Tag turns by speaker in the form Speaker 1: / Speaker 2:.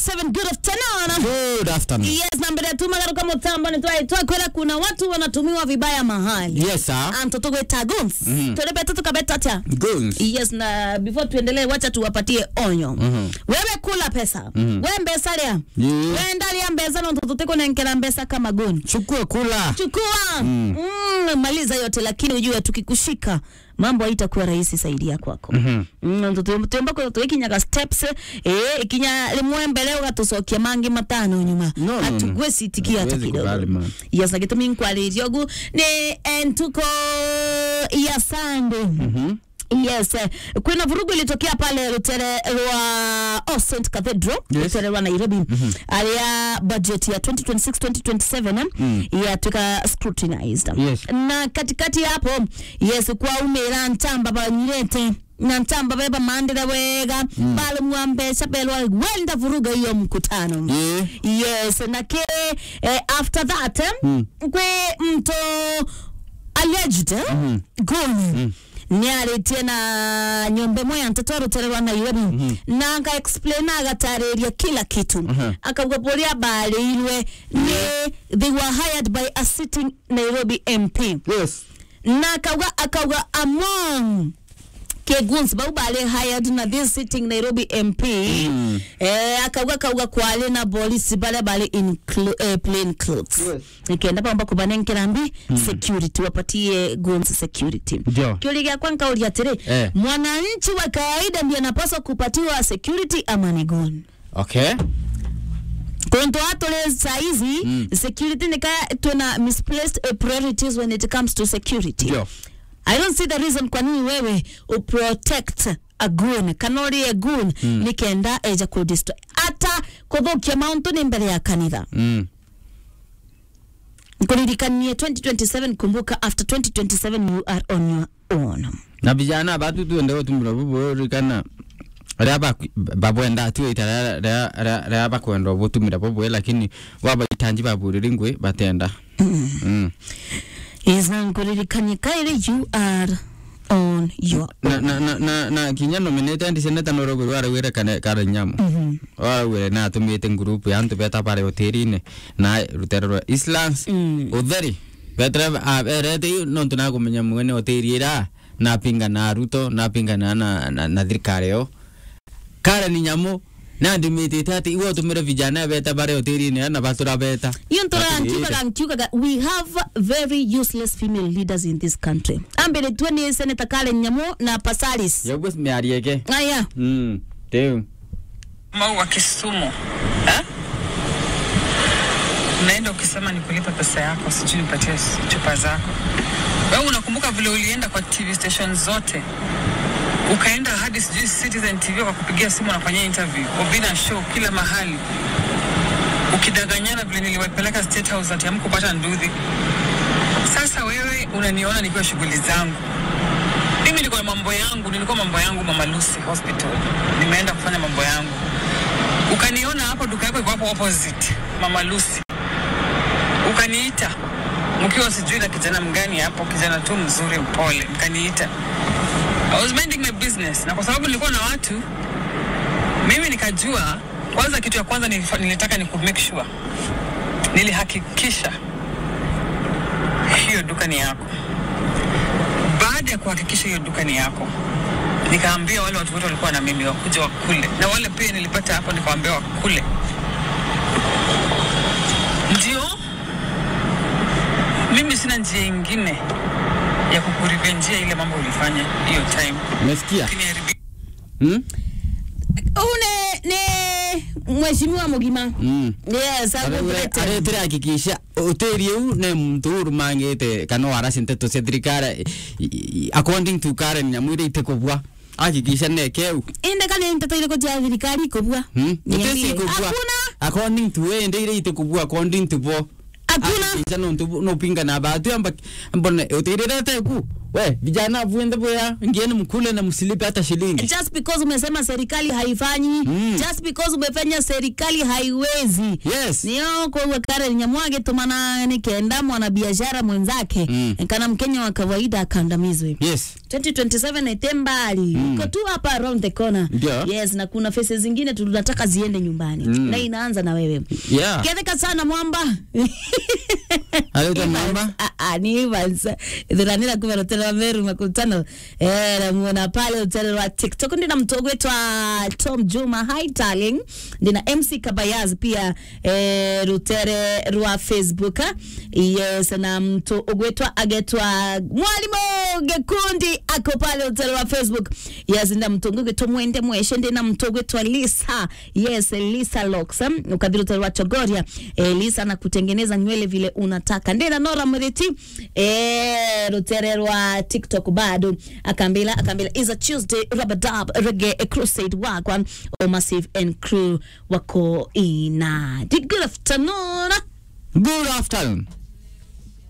Speaker 1: 97 good afternoon
Speaker 2: Good afternoon.
Speaker 1: yes na mbere tumagaruka mutambo ni twakwira kuna watu wanatumiwa vibaya mahali
Speaker 2: Yes, sir.
Speaker 1: antoto gwita guns tulibeta tukabeta atia
Speaker 2: Goons.
Speaker 1: yes na before tuendelee wacha tuwapatie onyo wewe kula pesa we mbesa ria
Speaker 2: Yeah.
Speaker 1: we ndaria mbesa na mtoto tiko nenkela mbesa kama goni
Speaker 2: Chukua kula.
Speaker 1: chukua mm. maliza yote lakini ujue tukikushika mambo haitakuwa rahisi saidia kwako mm, tutemba ko tuikinyaga steps eh ikinya limwe mbele ugatucokia mangi matano nyuma
Speaker 2: No, no, no.
Speaker 1: atugwecitikia hata
Speaker 2: Hatuwezi
Speaker 1: kidogo
Speaker 2: kubali, man.
Speaker 1: yes na gitumi nkwaririo gu ni entuko ya sande Yes, eh, kuna vurugu ilitokea pale Lutere rwa oh, St Cathedral
Speaker 2: Yes.
Speaker 1: Lutere rwa Nairobi alia budget ya 2026-2027 eh, yatuika scrutinized
Speaker 2: Yes.
Speaker 1: na katikati hapo yes kwa umira ntamba banyirete na ntamba beba mandira wega mm. bali mwambesha belwa wenda vuruga hiyo mkutano
Speaker 2: Yeah.
Speaker 1: yes na ke eh, after that eh, kwe mto alleged mm -hmm. nä arä na nyombe moya nteto arutererwa nairobi mm -hmm. na aka explain agatarä ria kila kitu mm -hmm. akauga bå rä a mbarä irwe nä they were hired by a sitting nairobi mp
Speaker 2: Yes.
Speaker 1: na akauga akauga among keguns bau bale hired na this sitting nairobi mp mm. eh, akauga kauga kwale na polisi bale bale in clo eh, plain clothes
Speaker 2: Yes.
Speaker 1: ikenda pamba kubanengera mbi security wapatie guns security
Speaker 2: Ndio.
Speaker 1: kiuli gyakwa nkauria atiri
Speaker 2: Eh.
Speaker 1: mwananchi wa kawaida ndiye anapaswa kupatiwa security ama ni gun
Speaker 2: Okay.
Speaker 1: kuntu atule saizi mm. security nika tuna misplaced uh, priorities when it comes to security
Speaker 2: Ndio.
Speaker 1: I don't see the reason kwa nini wewe uprotect a goon kana uri a goon mm. nikenda eja kudestroy hata kuthukia mauntu ni mbere ya kanitha
Speaker 2: Mm.
Speaker 1: kuririkanie 2027 kumbuka after 2027 you are on your own
Speaker 2: na vijana batu tuende gutumira buburikana ria babwenda tuita ria bakwenda butumira bubwe lakini wabaitanji baburiri ngwi batenda Mm.
Speaker 1: iza nkuririkanie kaire you are on your
Speaker 2: na na na na na kinya nominate ndi seneta no rogo wara wira kana kara nyamu wara wira na tumite group ya ntu beta pare hoteline na rutero rwa islands
Speaker 1: Mm.
Speaker 2: utheri betra a erete no tuna kumenya mwene hoteli ira na pinga na ruto na pinga na na na, na thirikari yo kara ni nyamu na ndimitite ati iwo tumire vijana beta pare hoteline na batura beta
Speaker 1: iyo ntora
Speaker 2: Ati
Speaker 1: nkiugaga nkiugaga we have very useless female leaders in this country ambere tuwe ni senator Karen Nyamu na Pasaris
Speaker 2: yogo miarieke
Speaker 1: aya
Speaker 2: mm teu
Speaker 3: mau wa Kisumu eh? Unaenda ukisema nikulipa pesa yako, sijui nipatie s- chupa zako. Wewe unakumbuka vile ulienda kwa TV station zote ukaenda hadi sijui Citizen TV kwa kupigia simu nafanyia interview, Obina show kila mahali, ukidanganyana vile niliwapeleka State House ati hamkupata nduthi. Sasa wewe unaniona nikiwa shughuli zangu mimi nilikuwa na mambo yangu, nilikuwa mambo yangu Mama Lucy Hospital, nimeenda kufanya mambo yangu, ukaniona hapo, duka yako iko hapo opposite Mama Lucy, ukaniita mkiwa sijui na kijana mgani hapo, kijana tu mzuri mpole, mkaniita. I was minding my business, na kwa sababu nilikuwa na watu, mimi nikajua kwanza, kitu ya kwanza nilifa- nilitaka ni ku make sure, nilihakikisha hiyo duka ni yako baada ya kuhakikisha hiyo duka ni yako nikaambia wale watu wote walikuwa na mimi wakuja wakule na wale pia nilipata hapo nikawaambia wakule ndio mimi sina njia ingine ya kukurivenjia ile mambo ulifanya hiyo time
Speaker 2: umesikia
Speaker 3: Ukiniharibia
Speaker 2: mm
Speaker 1: une ni mheshimiwa mugima
Speaker 2: mm
Speaker 1: yes agutete
Speaker 2: aretire hakikisha hoteli eu ne muntu urumangite kana warasi nteto cia thirikari i- i- according to Karen Nyamwire ite kubwa hakikisha ne keu
Speaker 1: inde kana nteto ile koja thirikari kubwa
Speaker 2: hmm
Speaker 1: Niambie.
Speaker 2: utesi kubwa
Speaker 1: hakuna
Speaker 2: according to we inde ite kubwa according to bo
Speaker 1: hakuna
Speaker 2: Isa nontu nopinga na batu amba mbona utirira teku. We vijana vuende boya ngieni mkule na msilipe hata shilingi.
Speaker 1: just because umesema serikali haifanyi
Speaker 2: Mm.
Speaker 1: just because umefanya serikali haiwezi
Speaker 2: Yes.
Speaker 1: niyo kwa kare nyamwage tumana nikenda mwanabiashara mwenzake
Speaker 2: Mm.
Speaker 1: kana mkenya wa kawaida akandamizwe
Speaker 2: Yes.
Speaker 1: 2027 ete mbali uko tu hapa around the corner
Speaker 2: Ndio.
Speaker 1: yes na kuna faces zingine tunataka ziende nyumbani
Speaker 2: Mm.
Speaker 1: na inaanza na wewe
Speaker 2: Yeah.
Speaker 1: ketheka sana mwamba
Speaker 2: Aleta mamba.
Speaker 1: Ah, ah, ni Evans dhuranira kuva rutele wa meru makutano eh namuona pale rutele wa tiktok ndina mtu gwetwa tom juma hi darling ndina mc kabayaz pia eh, rutere rwa facebook ah. yes na mtu ugwetwa agetwa mwalimu gekundi ako pale rutele wa facebook yes ndina mtu gwetwa mwende mweshe ndina mtu gwetwa lisa yes lisa locks um, ukadhiri rutele wa chogoria eh, lisa na kutengeneza nywele vile unataka ndina nora mriti eh, rutere rwa tiktok bado akambila akambila is a tuesday rabadab reggae crusade wagwan o massive and crew wako ina good afternoon
Speaker 2: Good afternoon.